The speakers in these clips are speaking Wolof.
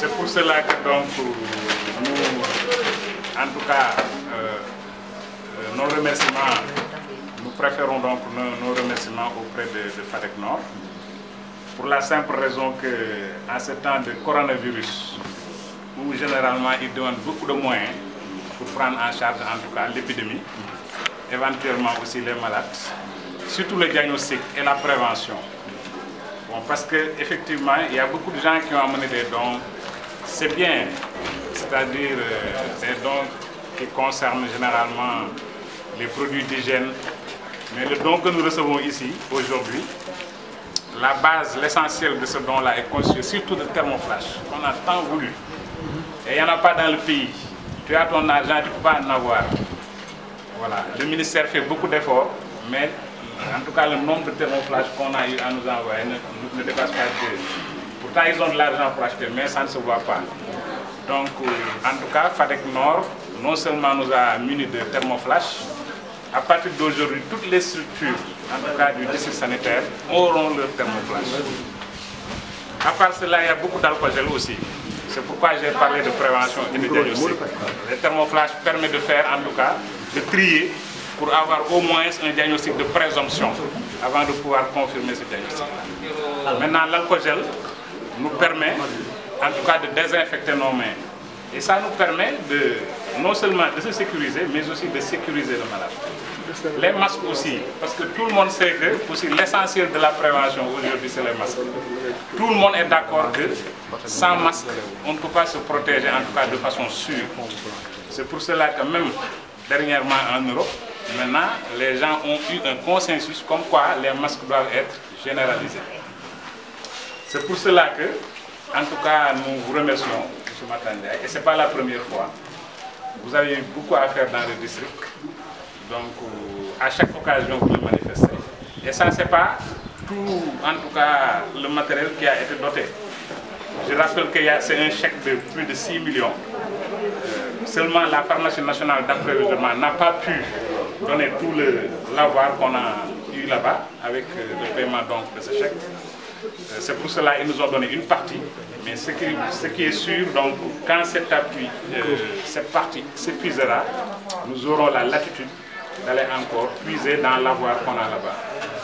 c'est pour cela que donc nous, en tout cas, euh, euh, nos remerciements, nous préférons donc nos, nos remerciements auprès de, de FADEC Nord, pour la simple raison que en ce temps de coronavirus, où généralement ils demandent beaucoup de moyens pour prendre en charge en tout cas l'épidémie, éventuellement aussi les malades, surtout le diagnostic et la prévention. Bon, parce qu'effectivement, il y a beaucoup de gens qui ont amené des dons. C'est bien, c'est-à-dire euh, des dons qui concernent généralement les produits d'hygiène. Mais le don que nous recevons ici, aujourd'hui, la base, l'essentiel de ce don-là est conçu surtout de thermoflash, qu'on a tant voulu. Et il n'y en a pas dans le pays. Tu as ton argent, tu ne peux pas en avoir. Voilà. Le ministère fait beaucoup d'efforts, mais en tout cas, le nombre de thermoflash qu'on a eu à nous envoyer ne, ne dépasse pas deux. Pourtant, ils ont de l'argent pour acheter, mais ça ne se voit pas. Donc, euh, en tout cas, FADEC Nord, non seulement nous a munis de thermoflash, à partir d'aujourd'hui, toutes les structures, en tout cas du district sanitaire, auront leur thermoflash. À part cela, il y a beaucoup d'alcool aussi. C'est pourquoi j'ai parlé de prévention et de diagnostic. Le thermoflash permet de faire, en tout cas, de trier pour avoir au moins un diagnostic de présomption avant de pouvoir confirmer ce diagnostic. Maintenant, l'alcogel nous permet, en tout cas, de désinfecter nos mains. Et ça nous permet de, non seulement de se sécuriser, mais aussi de sécuriser le malade. Les masques aussi, parce que tout le monde sait que aussi l'essentiel de la prévention aujourd'hui, c'est les masques. Tout le monde est d'accord que sans masque, on ne peut pas se protéger, en tout cas de façon sûre. C'est pour cela que même dernièrement en Europe, maintenant, les gens ont eu un consensus comme quoi les masques doivent être généralisés. C'est pour cela que, en tout cas, nous vous remercions, M. Matandia, et ce n'est pas la première fois. Vous avez eu beaucoup à faire dans le district. Donc, à chaque occasion, vous le manifestez. Et ça, ce n'est pas tout, en tout cas, le matériel qui a été doté. Je rappelle que c'est un chèque de plus de 6 millions. Euh, seulement la pharmacie nationale d'approvisionnement n'a pas pu donner tout le l'avoir qu'on a eu là-bas avec le paiement donc, de ce chèque. Euh, c'est pour cela qu'ils nous ont donné une partie. Mais ce qui, ce qui est sûr, donc, quand cet appui, euh, cette partie s'épuisera, nous aurons la latitude d'aller encore puiser dans l'avoir qu'on a là-bas.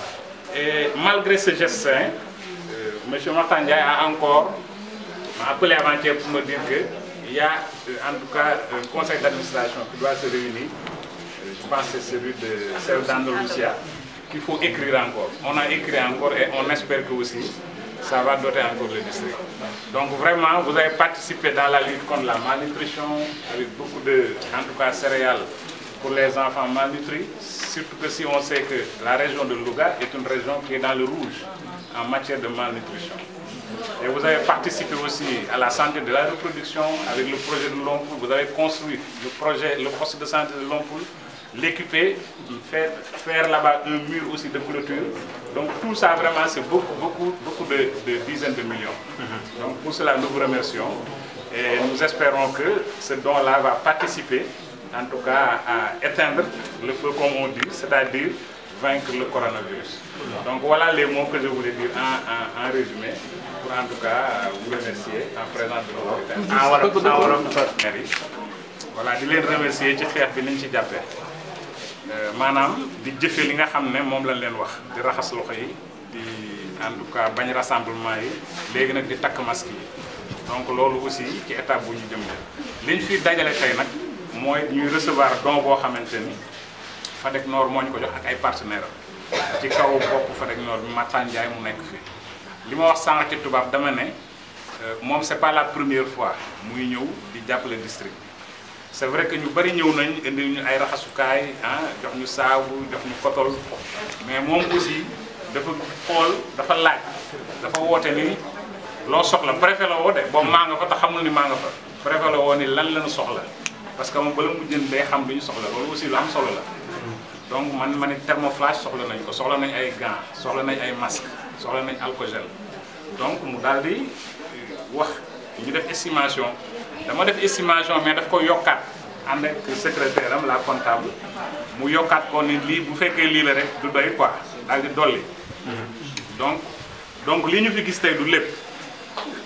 Et malgré ce geste sain, euh, M. Martin a encore m'a appelé avant-hier pour me dire qu'il y a euh, en tout cas un conseil d'administration qui doit se réunir. Euh, je pense que c'est celui de celle d'Andalusia qu'il faut écrire encore. On a écrit encore et on espère que aussi ça va doter encore le district. Donc vraiment, vous avez participé dans la lutte contre la malnutrition avec beaucoup de, en tout cas, céréales pour les enfants malnutris, surtout que si on sait que la région de Louga est une région qui est dans le rouge en matière de malnutrition. Et vous avez participé aussi à la santé de la reproduction avec le projet de Lompoul. Vous avez construit le projet, le poste de santé de Lompoul, l'équiper, faire, faire là-bas un mur aussi de clôture. Donc tout ça vraiment c'est beaucoup, beaucoup, beaucoup de, de, dizaines de millions. Donc pour cela nous vous remercions et nous espérons que ce don-là va participer en tout cas à éteindre le feu comme on dit, c'est-à-dire vaincre le coronavirus. Donc voilà les mots que je voulais dire en, en, en résumé pour en tout cas vous remercier en présence de l'autorité. voilà di leen remercier ci xeex bi niñ ci jàppee maanaam di jëfe li nga xam ne moom lañ leen wax di raxas loxo yi di en tout cas bañ rassemblement yi léegi nag di takk masque yi donc loolu aussi ci étape bu ñu jëm liñ fi dajale tey nag mooy ñuy recevoir don boo xamante ni Fadeg Nord moo ñu ko jox ak ay partenaires am ci kaw bopp Fadeg Nord bi Matan Ndiaye mu nekk fi li ma wax sànq ci tubaab dama ne moom c'est pas la première fois muy ñëw di jàppale district bi c'est vrai que ñu bari ñëw nañ indi ñu ay raxasukaay ah jox ñu saabu jox ñu kotol mais moom aussi dafa xool dafa laaj dafa woote ni loo soxla préfet la woo de boobu maa nga fa te xamul ni maa nga fa préfet la woo ni lan lañu soxla parce que moom bala mu jënd day xam lu ñu soxla loolu aussi lu am solo la donc man ma ne thermoflash soxla nañ ko soxla nañ ay gants soxla nañ ay masques soxla nañ alcogel donc mu daal di wax ñu def estimation dama def estimation mais daf ko yokkaat ànd ak secrétaire am la comptable mu yokkaat ko ni lii bu fekkee lii la rek du doy quoi daal di dolli donc donc li ñu fi gis tey du lépp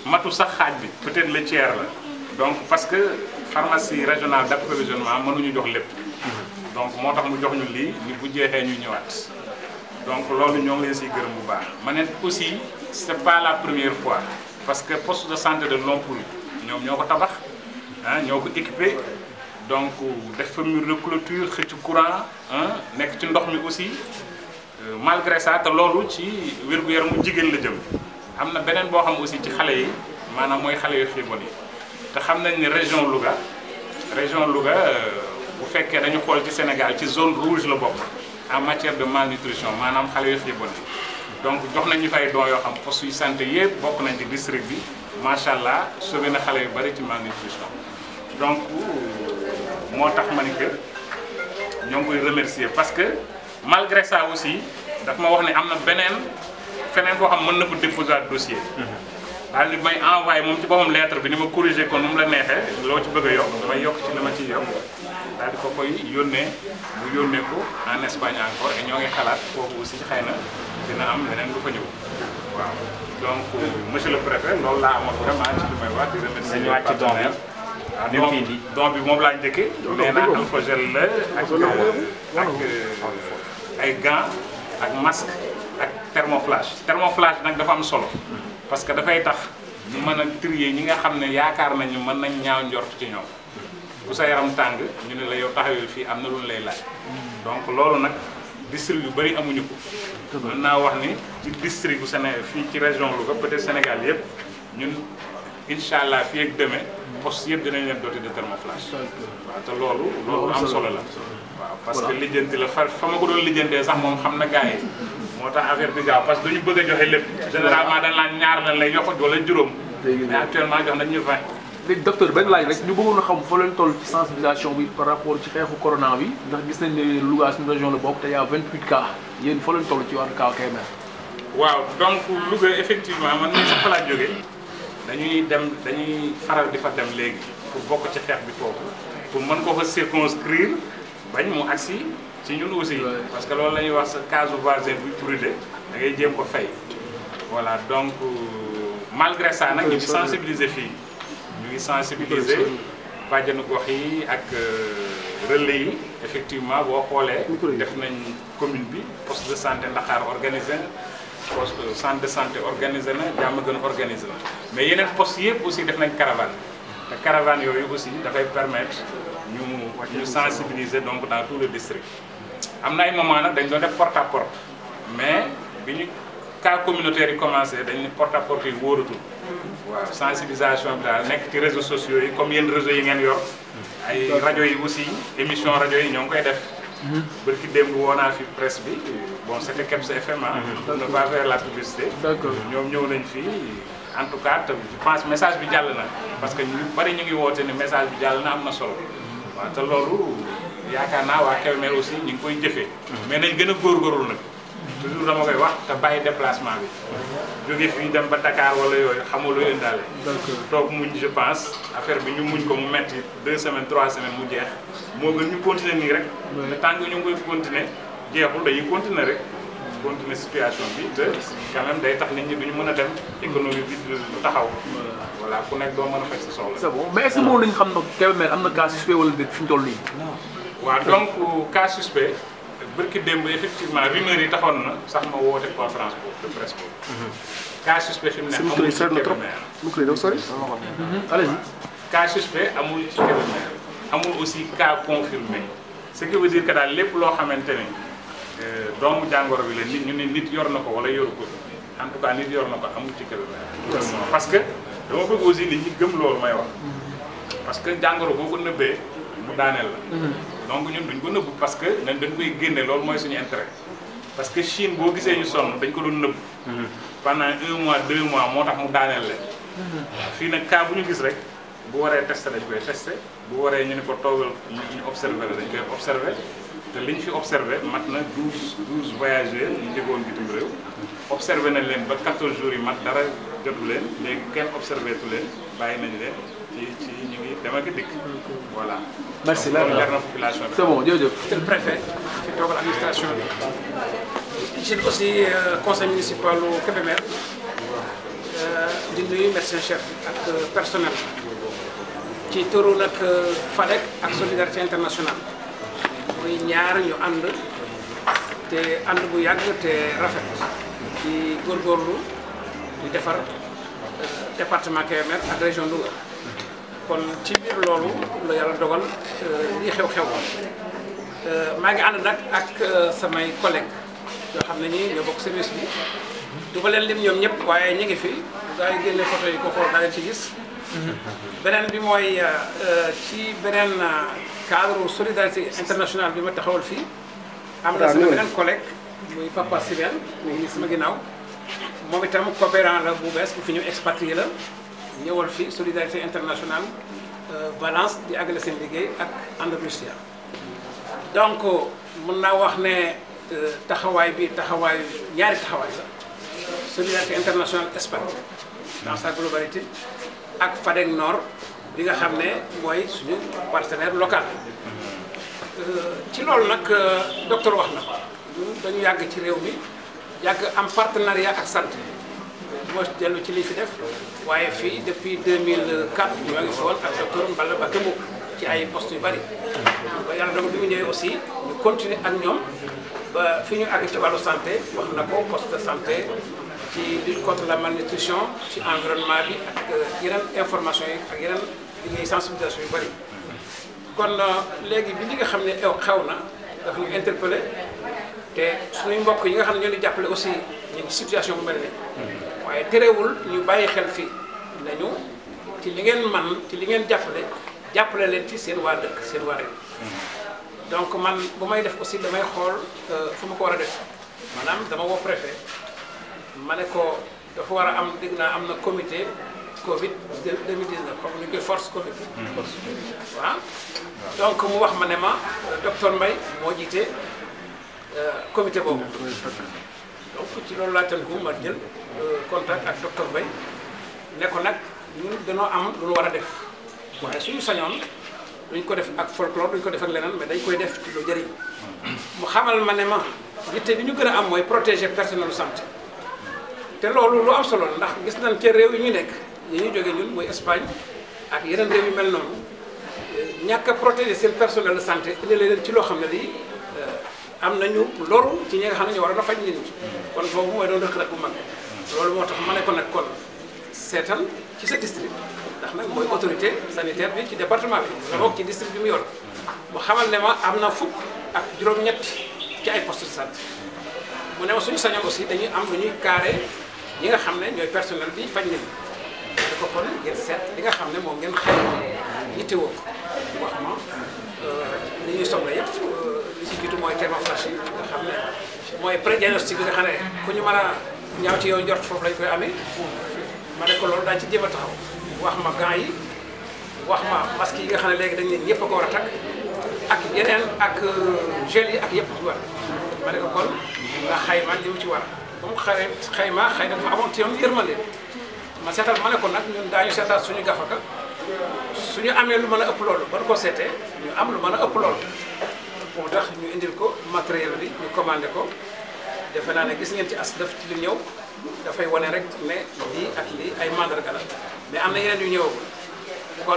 matu sax xaaj bi peut-être le tiers la donc parce que pharmacie régionale d'approvisionnement mënuñu jox lépp donc moo tax mu jox ñu lii ni bu jeexee ñu ñëwaat donc loolu ñoo ngi leen siy gërëm bu baax ma ne aussi c'est pas la première fois parce que poste de santé de Lompoul ñoom ñoo ko tabax ah ñoo ko équipé donc def fa mur de clôture xëcc courant ah nekk ci ndox mi aussi Euh, malgré ça te loolu ci wér-gu-yaramu jigéen la jëm am na beneen boo xam aussi ci xale yi maanaam mooy xale yu xiibon yi te xam nañ ni région Louga région Louga bu fekkee dañu xool ci Sénégal ci zone rouge la bokk en matière de malnutrition maanaam xale yu xiibon yi donc jox nañ ñu fay don yoo xam poste yu santé yëpp bokk nañ ci district bi macha allah sauvé na xale yu bari ci malnutrition donc moo tax ma ni que ñoo ngi koy remercier parce que malgré ça aussi daf ma wax ne am na beneen feneen koo xam mën na ko déposer dossier daal di may envoyé moom ci boppam lettre bi ni ma corriger ko nu mu la neexee loo ci bëgg a yokk may yokk ci li ma ciy yokk daal di ko koy yónnee mu yónnee ko en Espagne encore et ñoo ngi xalaat foofu aussi xëy na dina am leneen lu fa ñëw waaw donc monsieur le préfet loolu laa amoon vraiment ci li may wax di remercier Dañu wàcc doom bi. waaw Ni mu fi indi. don bi moom laa njëkkee nee naa alcogel la ak ak ay gants ak masque ak thermoflash thermoflash nag dafa am solo parce que dafay tax ñu mën a trier ñi nga xam ne yaakaar nañu mën nañ ñaaw njort ci ñoom bu sa yaram tàng ñu ne la yow taxawee fii am na lu ñu lay laaj donc loolu nag district yu bëri amuñu ko mën naa wax ni ci district bu Sénégal fii ci région Louga peut-être Sénégal yëpp ñun incha allah fii ak demee poste yëpp dinañ leen doté de thermoflash waaw te loolu loolu am solo la waaw parce que lijjanti la fa fa ma ko doon lijjantee sax moom xam na gars yi moo tax affaire bi gaaw parce que dañu bëgg a joxe lépp généralement dañ naan ñaar lañ lay yokk wala juróom mais actuellement jox nañ ñu 20 léegi docteur benn laaj rek ñu bëggoon a xam fa leen toll ci sensibilisation bi par rapport ci xeexu corona bi ndax gis nañ ne Louga suñu région la bokk te y a 28 cas yéen fa leen toll ci wàllu cas Kébémer waaw donc Louga effectivement man mii sax fa laa jógee dañuy dem dañuy faral di fa dem léegi pour bokk ci xeex bi foofu pour mën ko fa circonscrire bañ mu agsi ci ñun aussi Ouais. parce que loolu la ñuy wax sa case voisin buy brûlé da ngay jéem ko fay voilà donc euh, malgré ça nag ñu ngi sensibiliser fii ñu ngi sensibiliser bàjjanu gox yi ak euh, relais yi effectivement boo xoolee def nañ commune bi poste de santé Ndaxaar organisé na poste centre de santé organisé na jàmm gën organisé na mais yeneen poste yëpp aussi def nañ caravane te caravane yooyu aussi dafay permettre ñu ñu sensibiliser donc dans tout le district am na ay moment nag dañ doon def porte à porte mais bi ñu cas communautaire yi commencé dañ ne porte à porte yi wóoratul waaw sensibilisation bi daal nekk ci réseaux sociaux yi comme yenn réseaux yi ngeen yor ay rajo yi aussi émission rajo yi ñoo ngi koy def bërki démb woo naa fi presse bi bon c'était Kebs FM ah on ne va faire la publicité d'accord ñoom ñëw nañ fii en tout cas te je pense message bi jàll na parce que ñu bari ñu ngi woote ni message bi jàll na am na solo waaw te loolu yaakaar naa waa Kébémer aussi ñu ngi koy jëfee mais nañ gën a góorgóorlu nag toujours dama koy wax te bàyyi déplacement bi jóge fii dem ba Dakar wala yooyu xamul lu indaale d'accord toog muñ je pense affaire bi ñu muñ ko mu metti deux semaines trois semaines mu jeex moo gën ñu continuer nii rek te tant que ñu ngi koy continuer jeexul dañuy continuer rek continuer situation bi te quand même day tax nit ñi duñu mën a dem économie bi du taxaw voilà ku nekk doo mën a faj sa soxla c'est bon mais est-ce que moom nañu xam nag Kébémer am na cas suspect wala déet fi ñu toll nii waaw donc cas suspect bërki démb effectivement rumeur yi taxoon na sax ma woote conférence boobu de presse boobu cas suspect fi mu ne Seen amul micro yi ci sori na trop. Kébémer micro yi dafa sori. allez-y cas suspect amul ci Kébémer amul aussi cas confirmé ce qui veut dire que daal lépp loo xamante ne euh, doomu jàngoro bi la nit ñu ne nit yor na ko wala yoru ko en tout cas nit yor na ko amul ci Kébémer parce que dama bëgg aussi nit ñi gëm loolu may wax parce que jàngoro boo ko nëbbee mu daaneel la donc ñun duñ ko nëbb parce que nañ dañ koy génne loolu mooy suñu intérêt parce que Chine boo gisee ñu sonn dañ ko doon nëbb pendant un mois deux mois moo tax mu daaneel leen fii nag cas bu ñu gis rek bu waree testé dañ koy testé bu waree ñu ne ko toogal ñu ñu observé la dañ koy observé te liñ fi observé mat na douze douze voyageurs ñu jógoon bitim réew observé nañ leen ba 14 jours yi mat dara jotu leen léegi kenn observé tu leen bàyyi nañ leen ci ci ñu ngi dem ak a dikk voilà. Merci, Donc, loolu leer na. jar na population bi. c'est bon jërëjëf monsieur le préfet fi toogal administration bi. je aussi euh, conseil municipal u Kébémer di nuyu médecin chef ak personnel ci turu nag FADEC ak solidarité internationale muy ñaar ñu ànd te ànd bu yàgg te rafet di góorgóorlu di defar département Kébémer ak région Louga kon ci biir loolu la yàlla dogal lii xew-xew maa ngi ànd nag ak samay collègues yoo xam ne ñi ñoo bokk service bi du ma leen lim ñoom ñëpp waaye ñu ngi fi gaa yi génne photo yi ko xool daa leen ci gis beneen bi mooy ci beneen cadre solidarité internationale bi ma taxawal fii am na sama beneen collègue muy Papa Sibène mu ngi sama ginnaaw moom itam coopérant la bu bees bu fi ñu expatrié la ñëwal fii solidarité internationale Valence di àggale seen liggéey ak Andalusia donc mën naa wax ne taxawaay bi taxawaay ñaari taxawaay la solidarité internationale Espagne dans sa globalité ak FADEC Nord bi nga xam ne mooy suñu partenaire local ci loolu nag docteur wax na ko ñun dañu yàgg ci réew mi yàgg am partenariat ak santé moo dellu ci li fi def waaye fii depuis 2004 ñoo ngi fi woon ak docteur Mballa Bakke Mboup ci ay postes yu bari ba yàlla dogal bi mu ñëwee aussi ñu continuer ak ñoom ba fi ñu àgg ci wàllu santé wax na ko poste de santé ci lutte contre la malnutrition ci environnement bi ak yeneen information yi ak yeneen liggéey sensibilisation yu bari kon léegi bi li nga xam ne xew na daf ñu interpellé te suñuy mbokk yi nga xam ne ñoo di jàppale aussi ñu ngi situation bu mel ni waaye terewul ñu bàyyi xel fii nañu ci li ngeen man ci li ngeen jàppale jàppale leen ci seen waa dëkk seen waa réew donc man bu may def aussi damay xool fu ma ko war a def maanaam dama woo préfet ma ne ko dafa war a am dégg naa am na comité Covid 2019 comme ñu koy force Covid. waaw donc mu wax ma ne ma docteur Mbaye moo jiite comité boobu. donc ci loolu laa tënku ma jël contact ak docteur Mbaye ne ko nag ñun dañoo am lu ñu war a def waaye suñu sañoon duñ ko def ak folklore duñ ko def ak leneen mais dañ koy def ci lu jëriñ mu xamal ma ne ma yitte bi ñu gën a am mooy protéger personnel santé te loolu lu am solo ndax gis nañ ca réew yi ñu nekk yi ñu jógee ñun mooy Espagne ak yeneen réew yu mel noonu ñàkk a protéger seen personnel de santé indi leen ci loo xam ne lii am nañu loru ci ñi nga xam ne ñu war a faj nit ñi kon boobu mooy doon rëq-rëq bu mag loolu moo tax ma ne ko nag kon seetal ci sa district ndax nag mooy autorité sanitaire bi ci département bi la bokk ci district bi mu yor mu xamal ne ma am na fukk ak juróom-ñett ci ay poste de santé mu ne ma suñu sañoon aussi dañuy am lu ñuy carré ñi nga xam ne ñooy personnel bi faj nit ñi da ko kon ngeen seet li nga xam ne moom ngeen xëy yittewoo wax ma li ñuy soxla yëpp li ci jiitu mooy thermoflash yi nga xam ne mooy pré-diagnostic bi nga xam ne fu ñu mën a ñaaw ci yow njort foofu lañ koy amee ma ne ko loolu daañu ci jéem a taxaw wax ma gants yi wax ma masque yi nga xam ne léegi dañ ne ñëpp a ko war a takk ak yeneen ak gel yi ak yëpp ci war ma ne ko kon nga xayma li mu ci war comme xay xayma xëy na dafa amoon ci yoon yërmande ma seetal ma ne ko nag ñun daañu seetal suñu gafaka suñu amee lu mën a ëpp loolu ba nu ko seetee ñu am lu mën a ëpp loolu moo tax ñu indil ko matériel bi ñu commandé ko defe naa ne gis ngeen ci as def ci lu ñëw dafay wane rek ne lii ak lii ay mandarga la mais am na yeneen yu ñëwagul kon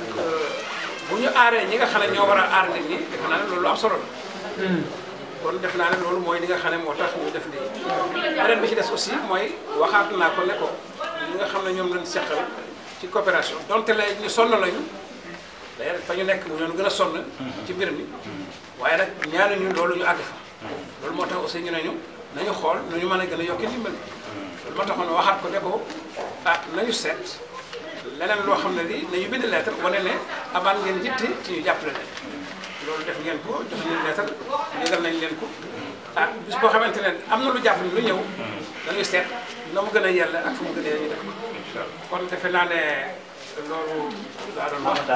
bu ñu aaree ñi nga xam ne ñoo war a aar nit ñi defe naa ne loolu am solo la kon def naa ne loolu mooy li nga xam ne moo tax ñu def lii beneen bi ci des aussi mooy waxaat naa ko ne ko ñi nga xam ne ñoom lañ seqal ci coopération donte la ñu sonn lañu d'ailleurs fa ñu nekk mu ñoon gën a sonn ci mbir mi waaye nag ñaanuñu loolu ñu àgg fa loolu moo tax aussi ñu ne ñu nañu xool nu ñu mën a gën a yokki ndimbal loolu moo taxoon waxaat ko ne ko ah nañu seet leneen loo xam ne lii nañu bind lettre wane ne amaan ngeen yitte ci ñu jàppale leen loolu def ngeen ko jox nañ lettre yëgal nañ leen ko ah bis boo xamante ne am na lu jàpp ni lu ñëw dañuy seet na mu gën a yella ak fu mu gën a ñu def kon defe naa ne loolu laa doon wax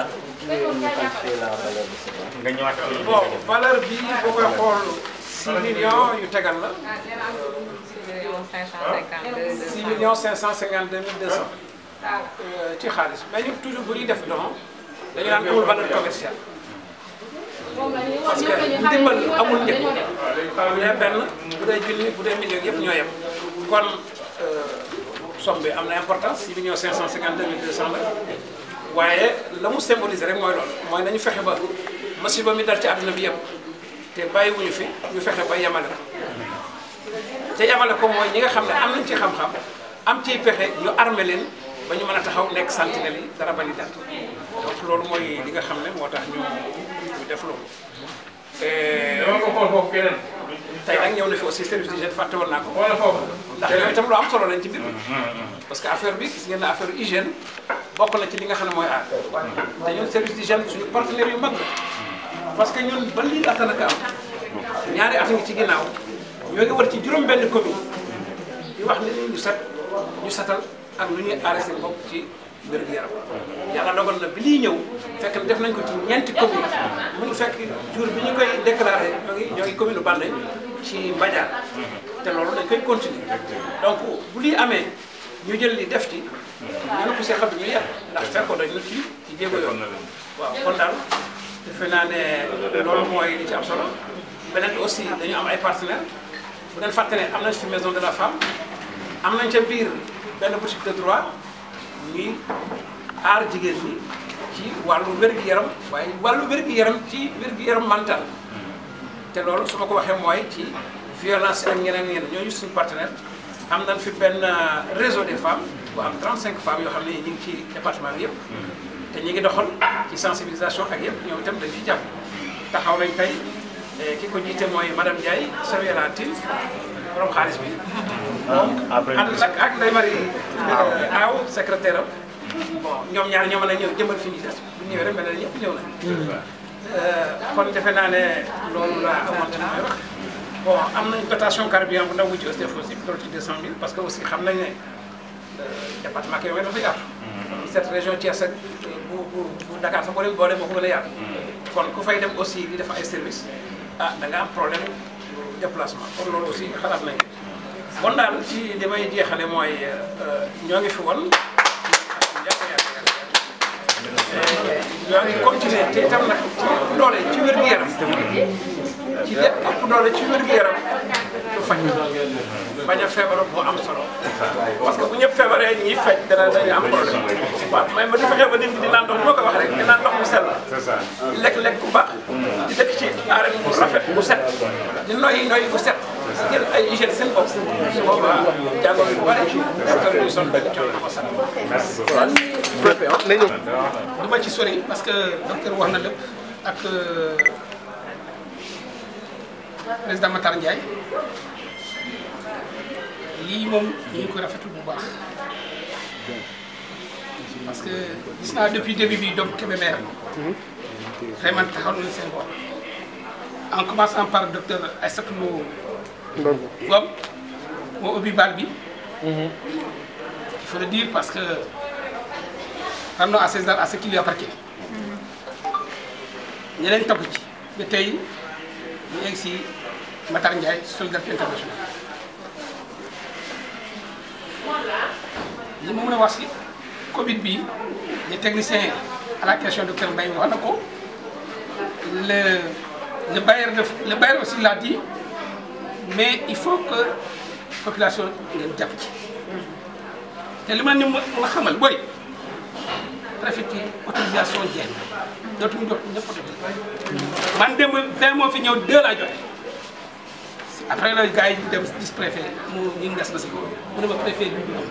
nga ñëwaat ci bon valeur bi boo koy xool 6 millions yu tegal la 6 millions 552 mille 200 ci xaalis mais ñu toujours bu ñuy def don dañu naan amul valeur commerciale parce que ndimbal amul njëg bu dee benn bu dee junni bu dee million yëpp ñoo yem kon somme bi am na importance 6 millions 552 mille 200 la waaye la mu symboliser rek mooy loolu mooy nañu fexe ba masiba mi dal ci àdduna bi yëpp te bàyyiwuñu fi ñu fexe ba yemale ko te yemale ko mooy ñi nga xam ne am nañ ci xam-xam am ciy pexe ñu armé leen ba ñu mën a taxaw nekk sentinelle yi dara bañ a dal donc loolu mooy li nga xam ne moo tax ñu ñu def loolu. dama ko xool foofu keneen. tey nag ñëw na fi aussi service d'hygiène fàtte woon naa ko. wala foofu. ndax yooyu itam lu am solo lañ ci biir. parce que affaire bi gis ngeen ne affaire hygiène bokk na ci li nga xam ne mooy aar. te ñun service d'hygiène suñu partenaires yu mag la. parce que ñun ba lii laata naka am ñaari at ngi ci ginnaaw ñoo ngi war ci juróom-benn commune di wax nit ñi ñu set ñu setal ak lu ñuy aaree seen bopp ci wér-gu-yaram. yàlla dogal na bi lii ñëw fekk na def nañ ko ci ñeenti commune mu ngi fekk jour bi ñu koy déclaré ñoo ngi ñoo ngi commune Baldé ci Mbadiane te loolu dañ koy continuer donc bu lii amee ñu jël li def ci ñu ne ko see xam ñu yar ndax fekkoon nañu ci ci jéego yoon waaw kon daal defe naa ne loolu mooy li ci am solo beneen bi aussi dañu am ay partenaires bu leen fàtte ne am nañ fi maison de la femme am nañ ca biir benn boutique de droit ñuy aar jigéen ñi ci wàllu wér-gu-yaram waaye wàllu wér-gu-yaram ci wér-gu-yaram mental te loolu su ma ko waxee mooy ci violence ak ñeneen ñeneen ñooñu suñu partenaire am nañ fi benn réseau des femmes bu am 35 femmes yoo xam ne ñu ngi ci département bi yëpp te ñu ngi doxal ci sensibilisation ak yëpp ñoom itam dañ ci jàpp taxaw nañ tey ki ko jiite mooy madame Ndiaye Sawiera Tine borom xaalis bi moom ànd nag ak Ndeye Marie Aw secrétaire am bon ñoom ñaar ñoo mën a ñëw jëmbal fi ñu des bu ñëwee rek mel na ñëpp ñëw nañ kon defe naa ne loolu laa amoon ci may wax bon am nañ dotation carburant bu ndaw bu ci SDF aussi toll ci 200000 parce que aussi xam nañ ne département Kébémer dafa yaatu cette région Thiès ak bu bu bu Dakar sax boo dem boo dem moo ko gën a yaatu kon ku fay dem aussi di def ay service ah da nga am problème déplacement kon loolu aussi xalaat nañ kon daal ci li may jeexale mooy ñoo ngi fi woon ñoo ngi continuer te itam nag ci doole ci wér-gu-yaram ci lépp ëpp doole ci wér-gu-yaram du faj bañ a feebar moo am solo parce que bu ñëpp feebaree ñi faj dana dañu am problème waaw mais ma di fexe ba nit ñi di naan ndox ni ma ko wax rek di naan ndox mu sell lekk-lekk bu baax di dëkk ci arène bu rafet bu set di noyyi noyyi bu set jël ay hygiène seen bopp su boobaa jàngoro yu bëri docteur bi sonn dañu coono ko sant du ma ci sori parce que docteur wax na lépp ak président Matar Ndiaye lii moom ñu ngi ko rafetlu bu baax parce que gis naa depuis début bi donc Kébémer vraiment taxaw nañu seen bopp en commençant par docteur Aïssatou Lo Ngom moo ubbi bal bi il faut le dire parce que rendons à César à ce qui lui appartient ñeneen topp ci ba tey ñu egg si Matar Ndiaye solidarité internationale li ma mën a wax si Covid bi les techniciens à la question docteur Mbaye wax na ko le le bailleur de le bailleur aussi l'a dit mais il faut que population ngeen jàpp ci te li ma ni ma xamal booy préfecture autorisation jeex na dootuñu jot ñëpp autorisation man démb vingt moo fi ñëw deux laa joxe après la gars yi ñu dem gis préfet mu ñu nges na si mu ne ma préfet bi du am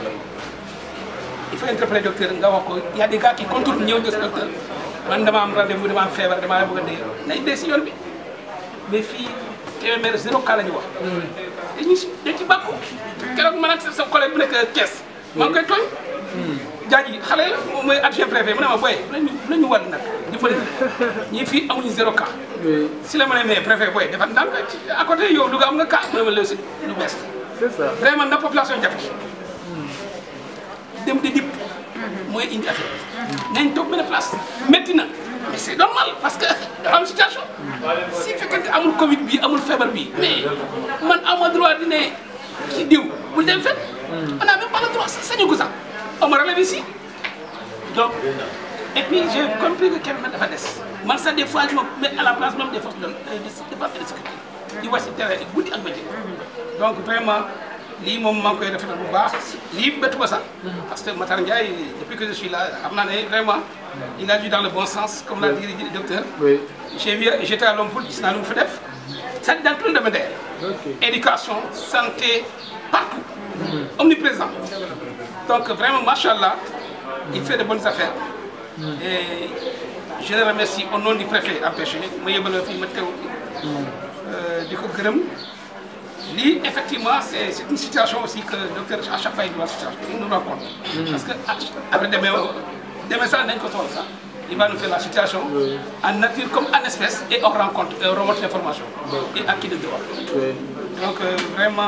il faut interpeller docteur nga wax ko y a des gars qui contournent ñëw gis docteur man dama am rendez-vous dama am feebar dama bëgg a dee nañ dee si yoon bi mais fii Kébémer zéro cas la ñu wax dañu si dañ ci bàkku keroog man ak sa collègue bu nekk Thiès maa ngi koy tooñ jaaji xale moom mooy adjoint préfet mu ne ma booy nañu nañu wàll nag di bëri ñii fii amuñu zéro cas si la ma ne mais préfet booy dafa ndànk ci à côté yow du nga am nga cas mu ne ma léegi si lu bees c'est ça vraiment na population jàpp ci dem di dip mooy indi affaire nañ toog benn place métti na mais c'est normal parce que dafa am situation si fekkente amul Covid bi amul feebar bi mais man amoo droit di ne ci diw bul dem fenn on a même pas le droit sañu ko sax on me relève ici donc et puis j'ai compris que Kébémer dafa des man sax des fois je me mets à la place même des forces de de défense et de sécurité di wàcc terrain guddi ak bëccëg donc vraiment lii moom maa ngi koy rafetlu bu baax lii bettu ma sax parce que Matar Ndiaye depuis que je suis là xam naa ne vraiment il a dû dans le bon sens comme l'a dit le docteur oui j'ai vu j'étais à Lompoul gis naa lu mu fi def ça dans tout le domaine d'ailleurs ok éducation santé partout omniprésent donc vraiment machallah il fait de bonnes affaires et je le remercie au nom du préfet empêché ma yëbala fii ma teew di ko gërëm lii effectivement c'est c'est une situation aussi que le docteur à chaque fois il doit situation il nous rencontre parce que après demain demain sax nañ ko tool sax il va nous faire la situation en nature comme en espèce et on rencontre et on remonte l'information et à qui de droit oui donc euh, vraiment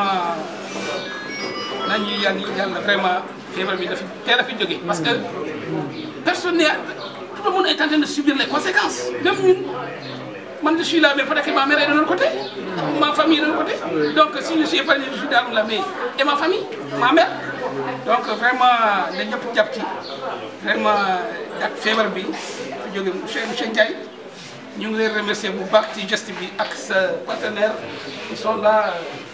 nañu yàlla yàlla vraiment feebar bi dafa teel a fi jógee parce que personne n'est tout le monde est en train de subir les conséquences même ñun man je suis là mais peut-être que ma mère est de l'autre côté ma famille est de l'autre côté donc si je suis épargné je suis dans la mais et ma famille ma mère donc vraiment na ñëpp jàpp ci vraiment ak feebar bi fi jóge monsieur monsieur Ndiaye ñu ngi leen remercier bu baax ci geste bi ak sa partenaire ils sont là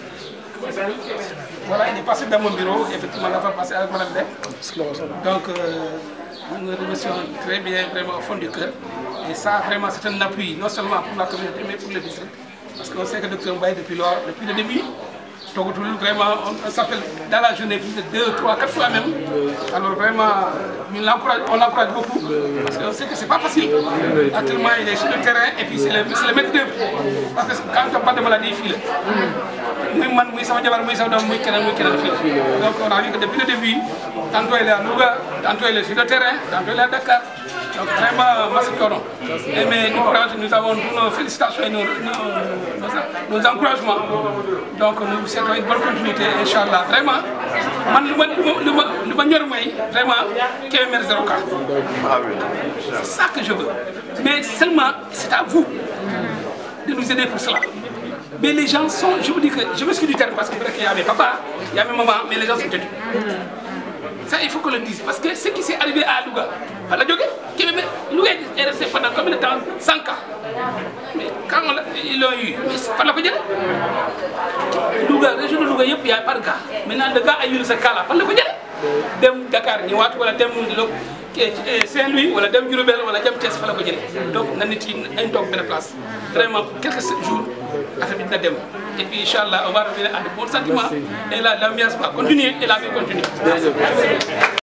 voilà il est passé dans mon bureau effectivement la fois passé avec madame Dek donc euh, nous le remercions très bien vraiment au fond du cœur et ça vraiment c'est un appui non seulement pour la communauté mais pour le district parce qu'on sait que docteur Mbaye depuis lors depuis le début toogatul vraiment on, on s'appelle dans la journée plus de deux trois quatre fois même alors vraiment ñu l'encourage on l'encourage beaucoup parce que on sait que c'est pas facile actuellement il est sur le terrain et puis c'est le c'est le maître d'œuvre parce que quand on parle de maladie fii la muy man muy sama jabar muy sama doom muy keneen muy keneen fii donc on a vu que depuis le début tantôt il est à Louga tantôt il est sur le terrain tantôt il est à Dakar donc vraiment merci coono et mais nous courage nous avons tous nos félicitations et nos nos nos, nos encouragements donc nous souhaitons une bonne continuité inchallah vraiment man lu ma lu ma lu ma ñor mooy vraiment Kébémer zéro cas c'est ça que je veux mais seulement c'est à vous de nous aider pour cela mais les gens sont je vous dis que je m'excuse du terme parce que peut-être qu'il y a mes papas il y a mes mamans mais les gens sont têtus ça il faut qu'on le dise parce que ce qui s'est arrivé à Louga fan la jógee Kébémer Louga est resté pendant combien de temps 100 cas mais quand on l'a ils l'ont eu mais fan la ko jëlee Louga région de Louga yëpp y a par cas maintenant le gars a eu ce cas là fan la ko jëlee dem Dakar ñëwaat wala dem lo Saint-Louis wala dem Diourbel wala dem Thiès fa la ko jëlee donc na nit yi nañ toog benn place vraiment pour quelques jours affaire bi dina dem et puis inchallah on va revenir à de bons sentiments et là l'ambiance va continuer et la vie continue